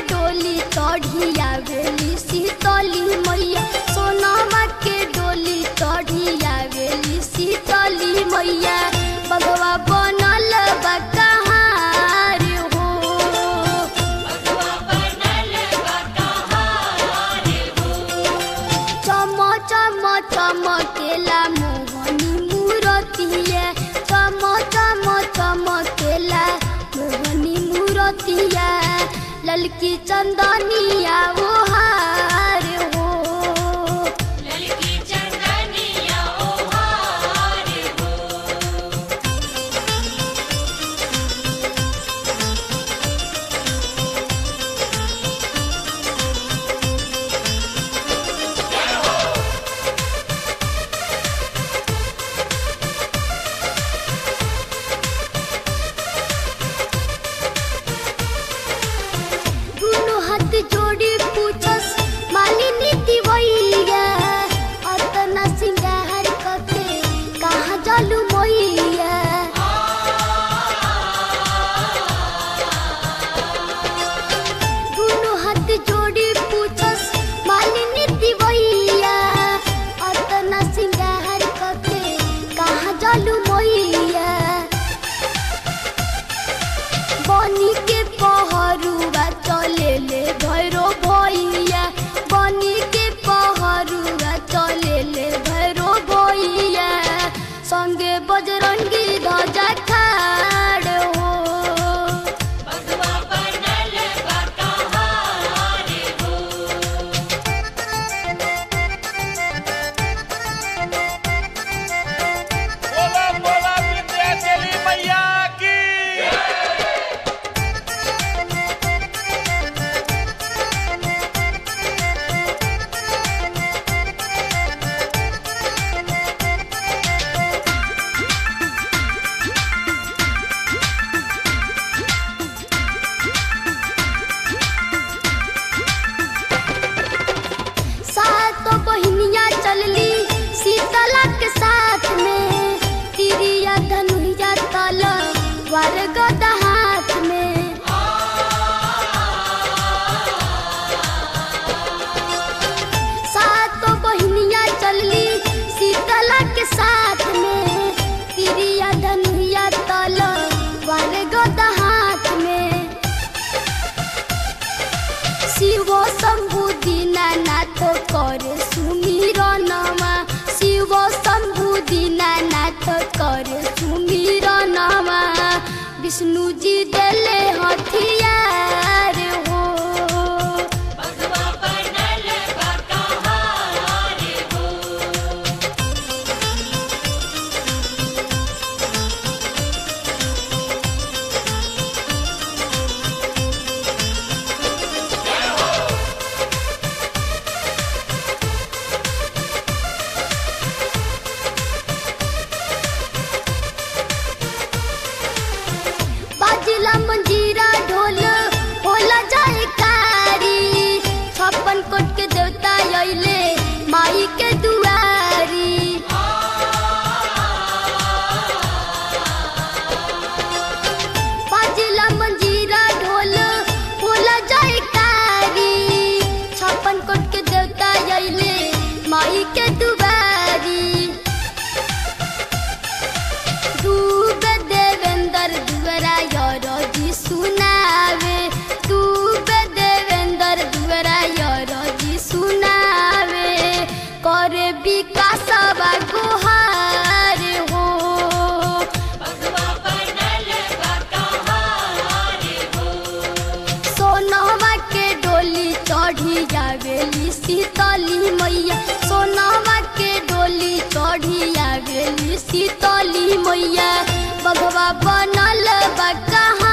डोली चढ़िया वेली शीतली मैया सोनामा के डोली चढ़िया वेली शीतली मैया बगवा बनल बा कहाँ रे हो चम चम चमकेला मोहनी मूरतिया चम चम चमकेला मोहनी मूरतिया ललकी चंदनिया वो हार हो ललकी चंदनिया ओ हार हो दुनु हाथ जोड़ी पूछस मालिनी दिवैया अतना सिंगार कके कहाँ जालू मैया दुनु हाथ जोड़ी पूछस मालिनी दिवैया अतना सिंगार कके कहाँ जालू मैया बनी के पहरुआ चले ले भैरो भैया बनी के पहरुआ चले ले भैरो भैया संगे बजरंगी ध्वजा खाड़ हो बगवा बनल बा कहाँ रे हो बोला बोला विंध्याचली मैया की सातो बहिनिया चलली शीतला के साथ में तिरिया धनुया तल वर गदा हाथ में सातो बहिनिया चलली शीतला के साथ में तिरिया धनुया तल वर गदा हाथ में शिव शम्भु दीनानाथ करे सुमिरनमा शिव शम्भु दीनानाथ करे सुमिरनमा विष्णुजी देले हथियार हो बगवा बनल बा कहाँ रे हो बाजिला मंजीरा ढोल होला जाए कारी छप्पन कोट के देवता अइले माई के दुआरी बाजिला मंजीरा ढोल होला जाए कारी छप्पन कोट के देवता अइले माई के दुआरी डूबे देवेंद्र दुआरा यारो जी सुनावे डूबे देवेंद्र दुआरा यारो जी सुनावे करे विकास बा गुहार हो बगवा बनल बा कहाँ रे हो सोनवा के डोली चढ़ी जावेली शीतली मैया सोनवा के डोली चढ़ी आवेली शीतली मैया बगवा बनल बा कहाँ